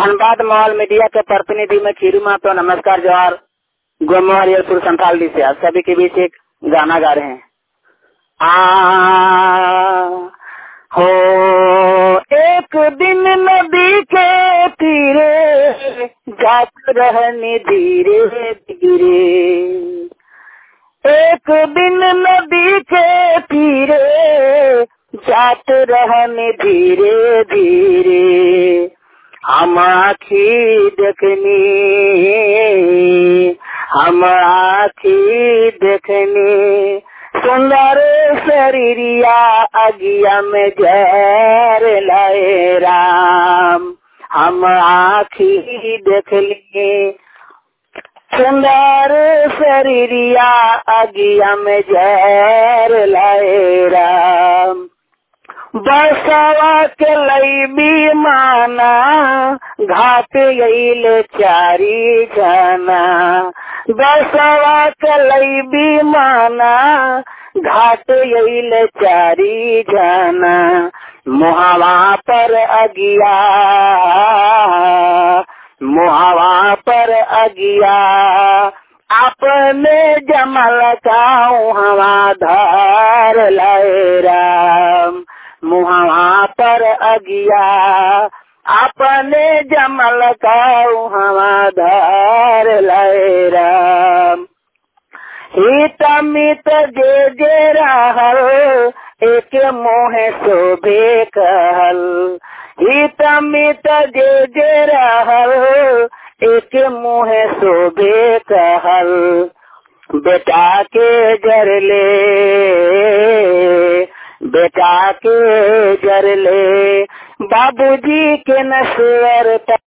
Dhanbad mall media के प्रतिनिधि में खीरू मातो नमस्कार जवाहर गोमरियलपुर संथाली से आप सभी के बीच एक गाना गा रहे हैं आ हो एक दिन नदी के तीरे जात रहने धीरे धीरे एक दिन नदी के तीरे जात रहने धीरे धीरे हम आखी देखनी हम आखी देखनी सुंदर शरीरिया अगिया में जर लाए राम हम आखी देखली सुंदर शरीरिया अगिया में जर लाए राम बसवा के लईबी माना घाट गईल चारी जाना बसवा के लईबी माना घाट गईल चारी जाना मुहावा पर अगिया मुहावा पर अगिया अपने जमल काऊ हवा धार लाए राम मुहावा पर अगिया अपने जमल काऊ हवा धार लाए राम हित मित जे जे रहल एक मोहे शोभे कहल हित मित जे जे रहल एक मुहे शोभे कहल बेटा के जरले बेटा के जरले बाबूजी के नस्वर